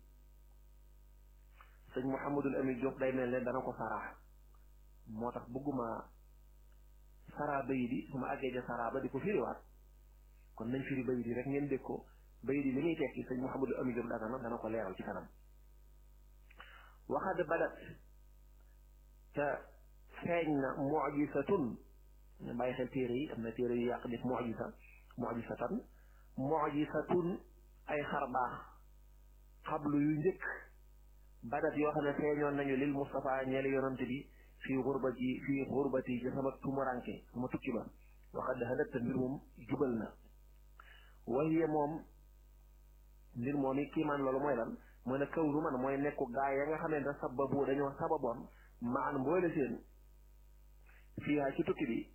sëñ Mouhamadul Amin Diop day mel ne dana ko saraa moo tax bëgguma saraa bayit yi su ma àggee ja saraa ba di ko firiwaat kon nañ firi bayit yi rek ngeen dégg ko bayit yi li muy tekki sëñ Mouhamadul Amin Diop dagana dana ko leeral ci kanam waxad badat te feeñ na mujisatun ñu bàyyi xel téere yi am na téere yu yàq def mujisa mujisatan mujisatun ay xar baax xablu yu njëkk badat yoo xam ne feeñoon nañu lil Moustapha ñeeli yonante bi fii xurbati fii xurbati ci sama tumuranke sama tukki ba waxad hadatta mbir moom jubal na wahiya moom mbir moom yi kiimaan loolu mooy lan mooy ne kaw nu man mooy nekku gaa ya nga xam ne da sababu dañoo sababoon maan mboole seen fiiha ci tukki bi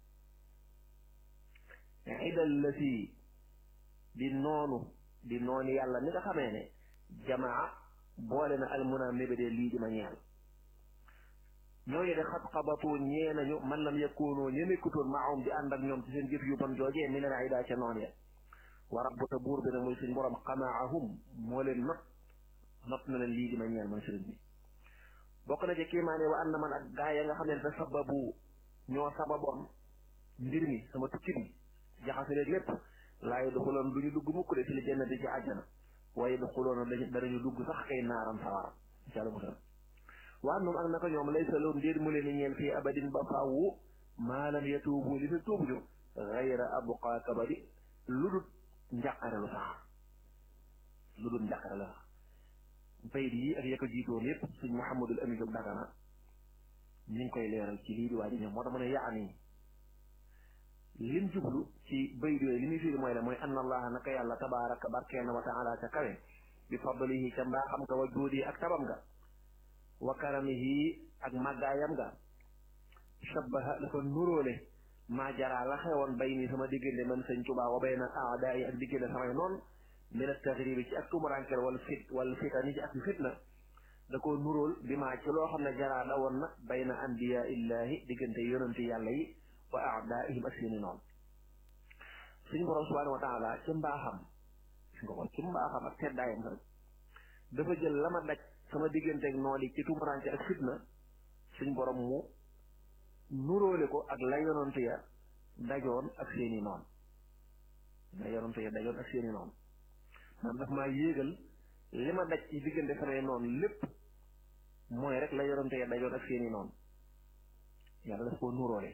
idal la si di noonu di noonu yàlla ni nga xamee ne jamaa boole na almuna mébédee lii di ma ñeel ñooñu de xat xabatu ñee nañu man lam yakkoonoo ñe nekkutoon maahum di ànd ak ñoom ci seen jëf yu bon joojee mi leen aydaa ca noon ya wa rabbuka buur bi nag muy suñ borom xamaahum moo leen not not na leen lii di ma ñeel man sëriñ bi bokk na ci kiimaane wa ànd man ak gaa ya nga xam ne da sababu ñoo sababoon mbir mi sama tukki bi jaxase leen lépp laa yadxuloon du ñu dugg mukk de fi li jannati ci àjjana waaye yadxuloon danañu dugg sax kay naaram sawara incha allah musal waa noom ak naka ñoom lay saloon ndéet mu leen ni ñeel fii abadin ba faawu maalam yatuubu li fi tuubuñu gayra abqa kabadi lu dul njàqare lu sax lu dul njàqare lu sax bayit yi ak ya ko jiitoon yépp suñ Muhammadul Amin Jóob Dagana ñu ngi koy leeral ci lii di waaji ñoom moo tax mu ne yaani lim jublu ci bayit yooyu li muy firi mooy la mooy anna allaha naka yàlla tabaraka barkeena wa taala ca kawe bi fadlihi ca mbaaxam nga wa juudi ak tabam nga wa karamihi ak màggaayam nga shabbaha dafa nuróole maa jaraa la xewoon bay nii sama diggante man sëñ Tuubaa wa bayna aadaa yi ak diggante samay noon min at-taghribi ci ak tumurankel wala fit wala fitani ci ak fitna da koo nuróol bi maa ci loo xam ne jaraa da woon na bayna anbiyaa illahi diggante yonanti yàlla yi wa aadaihim ak seeni noonu suñu borom subhanahu wa taala ci mbaaxam gis nga ko ci mbaaxam ak teddaayam rek dafa jël la ma daj sama digganteeg noonu yi ci tumuranke ak fitna suñ borom mu nuróole ko ak la yonante ya dajoon ak seeni noonu la yonante ya dajoon ak seeni noonu maanaam daf maa yéegal li ma daj ci diggante samay noonu lépp mooy rek la yonante ya dajoon ak seeni noonu yàlla daf koo nuróole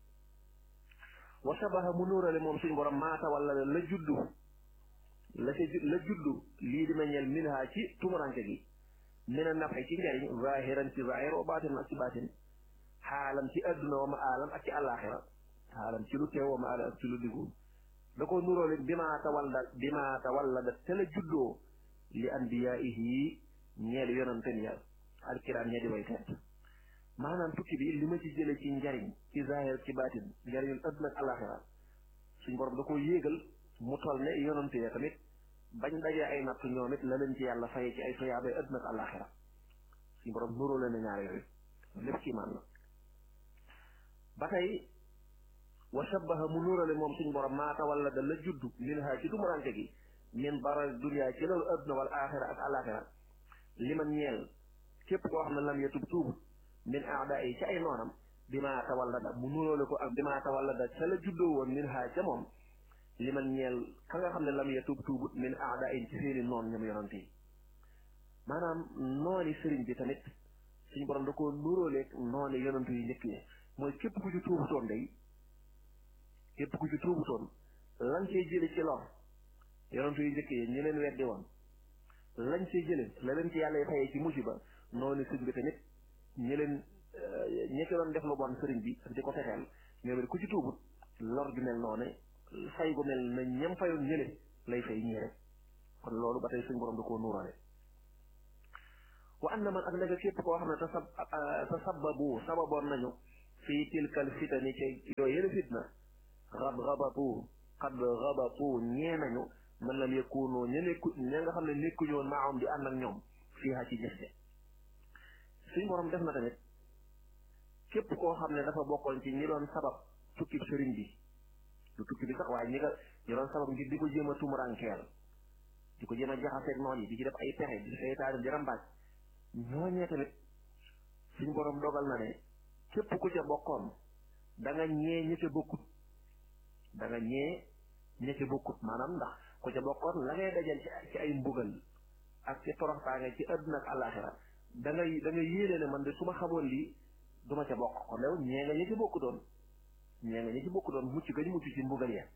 wa sabaha mu nuurale moom suñu borom maata wala la juddu la ca la juddu lii di meññeel minha ci tumuranke gi mina nafe ci njariñ zahiran ci zahir wa baatin ak ci baatin xaalam ci adduna wa ma aalam ak ci àllaaxira xaalam ci lu teew wa ma aalam ak ci lu diggu da ko nuróole bi maata walla bi maata walla da te la juddoo li anbiyaihi ñeel yonanten ya alkiraam ña di way teet maanaam tukki bi li ma ci jële ci njariñ ci zahir ci baatin njariñul adduna ak alaxira suñ borom da ko yéegal mu toll ne yonante ya tamit bañ dajee ay natt ñoom it la leen ci yàlla faye ci ay soyaabay adduna ak alaxira suñ borom nuroo leen ñaar yooyu lépp kii maan la ba tey wa shabaha mu nuurale moom suñ borom maata wala da la juddu min ha ci tumuranke gi min baral dunia ci loolu adduna wal axira ak alaxira li man ñeel képp koo xam ne lam yatub tuubu min aada yi ci ay noonam bi maa tawallada mu nuróole ko ak bi maa tawallada ca la juddoo woon min haa ca moom li man ñeel ka nga xam ne lam ya tuub tuubut min aada yi ci seeni noon ñoom yonante yi maanaam nooni sëriñ bi tamit suñu borom da koo nuróoleeg nooni yonante yu njëkk yi mooy képp ku ci tuubutoon day képp ku ci tuubutoon lañ cey jële ci lor yonante yu njëkk yi ñu leen weddi woon lañ cey jële la leen ci yàlla fayee ci musiba nooni sëriñ bi tamit ñi leen ñi ci doon def lu bon sëriñ bi ak di ko fexeel ñoom it ku ci tuubut lor ju mel noonu fay gu mel na ñam fayoon ñële lay fay ñii rek kon loolu ba tey suñ borom da koo nuurale wa anna man ak naka képp koo xam ne tasab tasababu sababoon nañu fii tilkal fitani ci yooyu yële fitna xab xabatu xad xabatu ñee nañu man lam yakunu ña nekku ña nga xam ne nekkuñu woon maahum di ànd ak ñoom fii ci jëfte suñ borom def na tamit képp koo xam ne dafa bokkoon ci ñi doon sabab tukki sëriñ bi du tukki bi sax waaye ñi nga ñi doon sabab ngir di ko jéem a tumurankeel di ko jéem a jaxaseeg noon yi di ci def ay pexe di seytaane di rambaaj ñooñee tamit suñ borom dogal na ne képp ku ca bokkoon da nga ñee ña ca bokkut da nga ñee ña ca bokkut maanaam ndax ku ca bokkoon la ngay dajal ci ay mbugal ak ci toroxtaange ci àdduna ak àllaaxira da ngay da nga yéene ne man de su ma xamoon lii du ma ca bokk kon yow ñee nga ña ca bokku doon ñee nga ña ci bokku doon mucc gañ mucc ci mbugal ya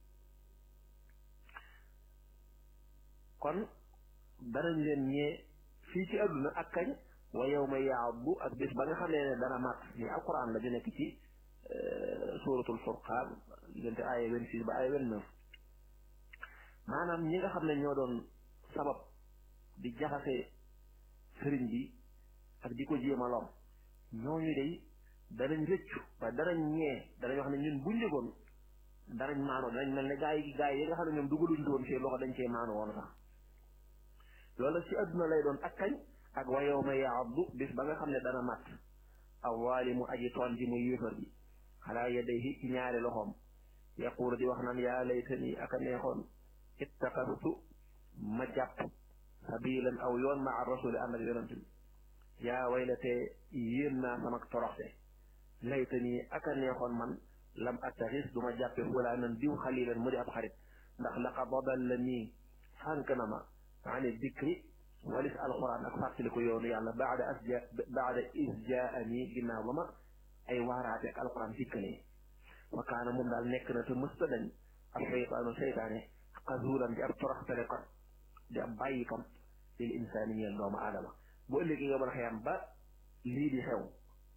kon danañ leen ñee fii ci àdduna ak kañ wa yawma yaaddu ak bés ba nga xam ne dana mat ni alquran la ju nekk ci suratul furqaan diggante aaya vingt-six ba aaya vingt-neuf maanaam ñi nga xam ne ñoo doon sabab di jaxase sëriñ bi ak di ko jéem a lom ñooñu day danañ rëccu waaye danañ ñee danañ wax ne ñun buñ jógoon danañ maanu danañ mel ne gaa yi gaa yi nga xam ne ñoom dugaluñ doon seen loxo dañ cee maanu woon sax loolu ci àdduna lay doon ak kañ ak wa yawma yaaddu bis ba nga xam ne dana mat awaalimu aji toon ji mu yéefar bi xalaa yadayhi ci ñaari loxoom yaquulu di wax naan yaa laytani aka neexoon ittaqastu ma jàpp sabilan aw yoon ma ar rasuli ànd ak yonent bi yaa waylatee yéen naa sama toroxte laytani aka neexoon man lam attaxis du ma jàppe fulaanan diw xalilan mu di ab xarit ndax laqad adallanii sànk na ma ani dikri walis alquran ak fàttali ko yoonu yàlla baada asja baada isjaani ginnaaw ba ma ay waaraate ak alquran dikkalee wa kaana moom daal nekk na te mësta dañ ab seytaanu seytaane xasuulan di ab toroxtale kat di ab bàyyi kam lil insaani ñeel doomu aadama bu ëllëgee nga mën a xeyam ba lii di xew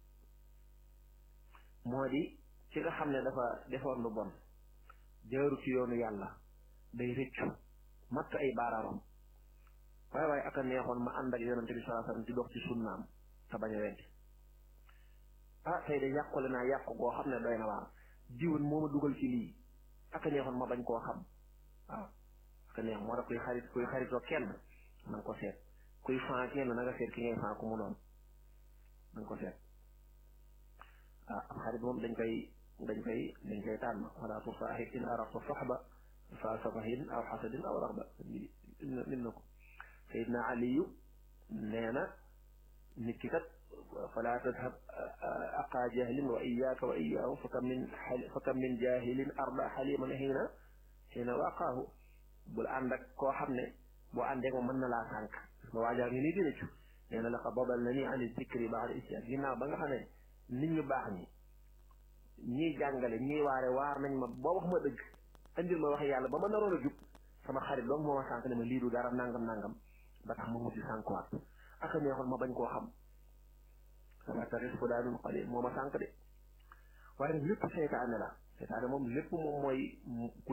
moo di ci nga xam ne dafa defoon lu bon jaaru ci yoonu yàlla day rëccu matt ay baaraamam waaye waaye aka neexoon ma ànd ak yonente bi salaa sallam ci dox ci sunnaam te bañ a weddi ah tey de yàqule naa yàqu goo xam ne doy na waar jiwoon moo ma dugal ci lii aka neexoon ma bañ koo xam waaw aka neex moo tax kuy xarit kuy xaritoo kenn na nga ko seet kuy fan kenn na nga seet ki ngay fan ku mu doon na nga ko seet ah am xarit moom dañ koy dañ koy dañ koy tànn wala tusaaxib in arafta soxba fa safahin aw xasadin aw raxba min na ko sayidna aliyu nee na nit ki kat fala tadhab aqa jahlin wa iyaaka wa iyaahu fa kam min fa kam min jahilin arda xaliman xiina xiina waqaahu bul ànd ak koo xam ne boo àndee moom mën na laa sànq ba waajaa ngi nii dina ci nee na laqad dabal na ni an zikri baada isyaak ginnaaw ba nga xam ne nit ñu baax ñi ñii jàngale ñii waare waar nañ ma boo wax ma dëgg andil ma wax yàlla ba ma naroon a jub sama xarit doom moo ma sànq ne ma lii du dara nangam nangam ba tax ma mujj sànkuwaat ak a neexoon ma bañ koo xam sama taxis fu daanul xale moo ma sànq de waaye nag lépp seytaane la seytaane moom lépp moom mooy ku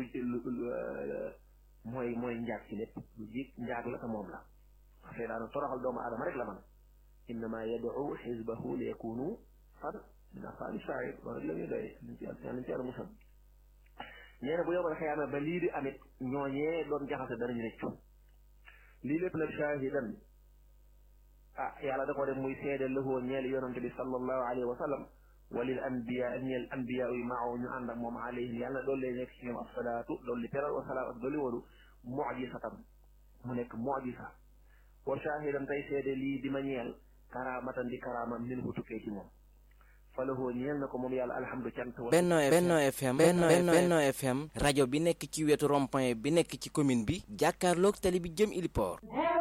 mooy mooy njaag ci lépp lu jig njaag la te moom la seytaane toroxal doomu aadama rek la man innama yad'u xisbahu li yakunu fan min asaabi sair loolu rek la ñuy doy nañ ci nañ ci yàlla musal ñee ne bu yomal xëyaama ba lii di amit ñooñee doon jaxase danañ rëccu lii lépp nag shaahidan ah yàlla da ko def muy seede lëhoo ñeel yonante bi sallallahu alayhi wa sallam walil anbiya ñeel anbiya yi maaw ñu ànd ak moom alayhim yàlla doolu lay nekk ci ñoom asalaatu doolu li teral wasalaam ak dooli walu mujisatan mu nekk mujisa wa shaahidan tey seede lii di ma ñeel karaamatan di karaama min hu tukkee ci moom falahoo ñeel na ko moom yàlla alhamdu cant Benno Benno FM Benno Benno FM rajo bi nekk ci wetu rond-point bi nekk ci commune bi jàkkaarloog tali bi jëm Iliport